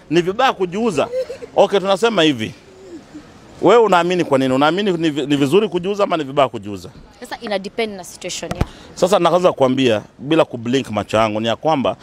ni vibaya kujiuza. Okay, tunasema hivi, wewe unaamini kwa nini? Unaamini ni, vi- ni vizuri kujiuza ama ni vibaya kujiuza? Sasa ina depend na situation ya. Sasa naweza kuambia bila kublink macho yangu ni ya kwamba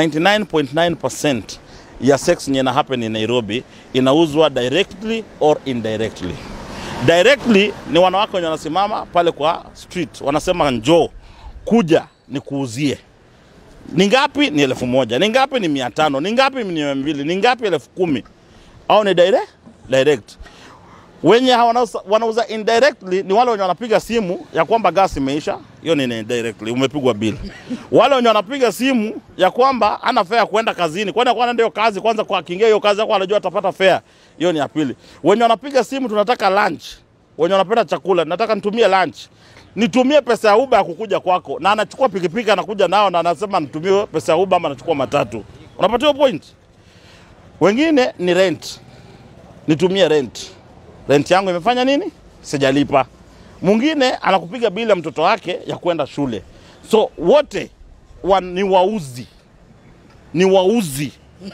99.9% ya sex yenye ina happen in Nairobi inauzwa directly or indirectly. Directly ni wanawake wenye wanasimama pale kwa street wanasema njoo kuja nikuuzie. Ni ngapi? Ni elfu moja. Ni ngapi? Ni mia tano. Ni ngapi? Ni mia mbili. Ni ngapi? elfu kumi. Au ni direct? Direct wenye wanauza, wanauza indirectly ni wale wenye wanapiga simu ya kwamba gas imeisha, hiyo ni indirectly, umepigwa bill. Wale wenye wanapiga simu ya kwamba ana fare ya kwenda kazini, kwani kwa ndio kazi kwanza, kwa akiingia hiyo kazi yako anajua atapata fare, hiyo ni ya pili. Wenye wanapiga simu tunataka lunch, wenye wanapenda chakula, nataka nitumie lunch, nitumie pesa ya Uber ya kukuja kwako, na anachukua pikipiki anakuja nao na anasema nitumie pesa ya Uber ama anachukua matatu. Unapata hiyo point? Wengine ni rent, nitumie rent rent yangu imefanya nini? Sijalipa. Mwingine anakupiga bili ya mtoto wake ya kwenda shule. So wote wa, ni wauzi, ni wauzi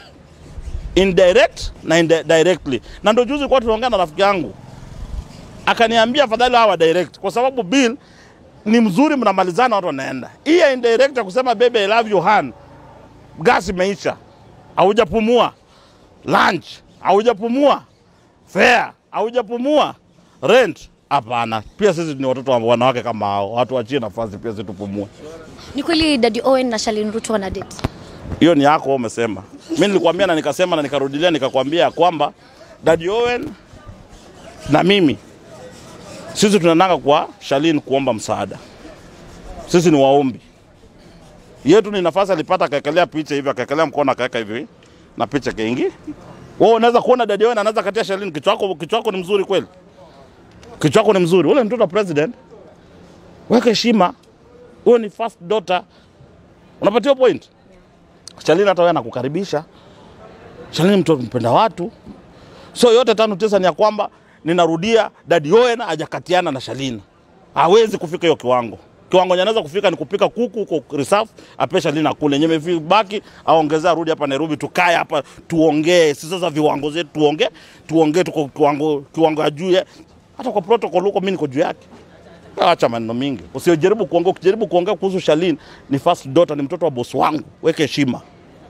indirect na indi directly. Na ndio juzi kwa tunaongea na rafiki yangu akaniambia afadhali hawa direct, kwa sababu bill ni mzuri, mnamalizana, watu wanaenda. Hii ya indirect ya kusema baby I love you han, gas imeisha, haujapumua lunch, haujapumua fare haujapumua rent hapana pia sisi ni watoto wa wanawake kama hao watu wachie nafasi pia sisi tupumue Ni kweli Daddy Owen na Shalin Ruto wana date. hiyo ni yako wewe umesema mimi nilikwambia na nikasema na nikarudilia nikakwambia ya kwamba Daddy Owen na mimi sisi tunananga kwa Shalin kuomba msaada sisi ni waombi yetu ni nafasi alipata akaekelea picha hivi akaekelea mkono akaweka hivi na picha kaingi wewe unaweza kuona Daddy Owen anaweza katia Shalin kichwa chako kichwa chako ni mzuri kweli kichwa chako ni mzuri ule mtoto wa president weka heshima huyo ni first daughter unapatia point Shalini hata wewe anakukaribisha. Shalini mtu mpenda watu. So yote tano tisa ni ya kwamba ninarudia Daddy Owen hajakatiana na Shalini. Hawezi kufika hiyo kiwango. Kiwango yenye anaweza kufika ni kupika kuku huko reserve, ape Shalini akule. Yenye imebaki aongezea arudi hapa Nairobi tukae hapa tuongee. Sisi sasa viwango zetu tuongee, tuongee tuko kiwango kiwango ya juu. ya- Hata kwa protocol huko mimi niko juu yake. Acha maneno mingi. Usijaribu kuongea, ukijaribu kuongea kuhusu Shalin ni first daughter, ni mtoto wa bosi wangu. Weke heshima.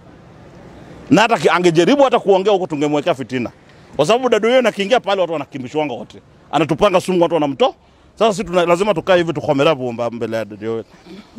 Na hata ki- angejaribu hata kuongea huko tungemwekea fitina. Kwa sababu dada yeye akiingia pale watu wanakimbishwanga wote. Anatupanga sumu watu wanamto. Sasa sisi tuna, lazima tukae hivi tukomela bomba mbele ya dada yeye.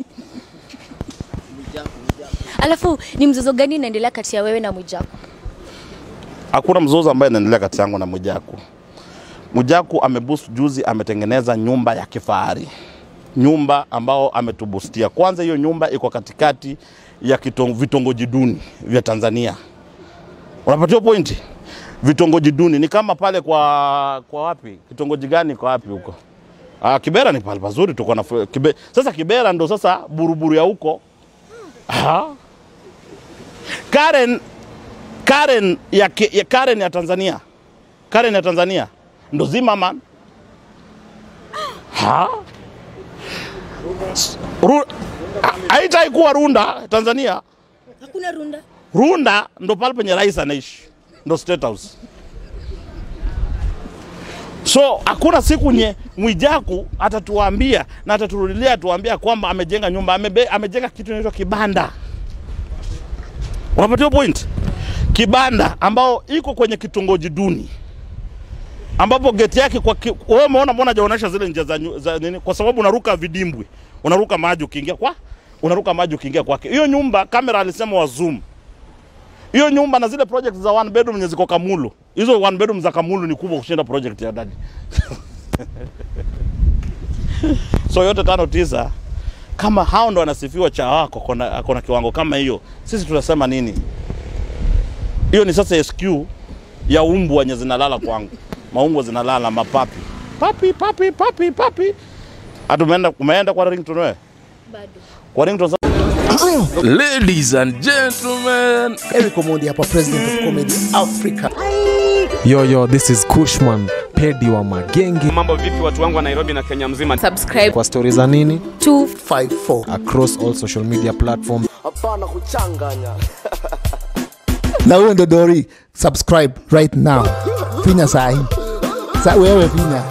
Alafu ni mzozo gani inaendelea kati ya wewe na Mwijaku? Hakuna mzozo ambaye inaendelea kati yangu na Mwijaku. Mwijaku ameboost juzi, ametengeneza nyumba ya kifahari, nyumba ambao ametubustia. Kwanza hiyo nyumba iko katikati ya kitong, vitongoji duni vya Tanzania. Unapatiwa pointi? Vitongoji duni ni kama pale kwa kwa wapi? Kitongoji gani kwa wapi huko? Ah, Kibera ni pale pazuri tuko na fu- Kibe, sasa Kibera ndo sasa buruburu ya huko. Ah. Karen Karen ya, Ke- ya Karen ya Tanzania. Karen ya Tanzania ndo Zimmerman. Ha? S- Ru, ha- haitai kuwa Runda Tanzania. Hakuna runda. Runda ndo pale penye rais anaishi, ndo State House. So hakuna siku nye Mwijaku atatuambia na ataturudilia atuambia kwamba amejenga nyumba, amebe, amejenga kitu inaitwa kibanda. Unapatia point? Kibanda ambao iko kwenye kitongoji duni ambapo geti yake kwa ki, wewe umeona mbona hajaonyesha zile njia za, nyu- za nini? Kwa sababu unaruka vidimbwi, unaruka maji ukiingia kwa unaruka maji ukiingia kwake. Hiyo nyumba kamera alisema wa zoom hiyo nyumba na zile project za one bedroom zenye ziko Kamulu, hizo one bedroom za Kamulu ni kubwa kushinda project ya dadi. so yote tano tisa, kama hao ndo wanasifiwa cha wako kona, kona kiwango kama hiyo, sisi tunasema nini? Hiyo ni sasa SQ ya umbu wenye zinalala kwangu, maumbwa zinalala mapapi papi papi papi papi. Hatumeenda umeenda kwa ringtone wewe? Bado. Kwa ringtone Ladies and gentlemen, Eric Omondi hapa, president of comedy Africa. Yo, yo, this is Kushman, pedi wa magenge. Mambo vipi watu wangu wa Nairobi na Kenya mzima? Kwa stori za nini 254 across all social media platforms. hapana kuchanganya na huyo ndo dori subscribe right now finya sahi sa wewe finya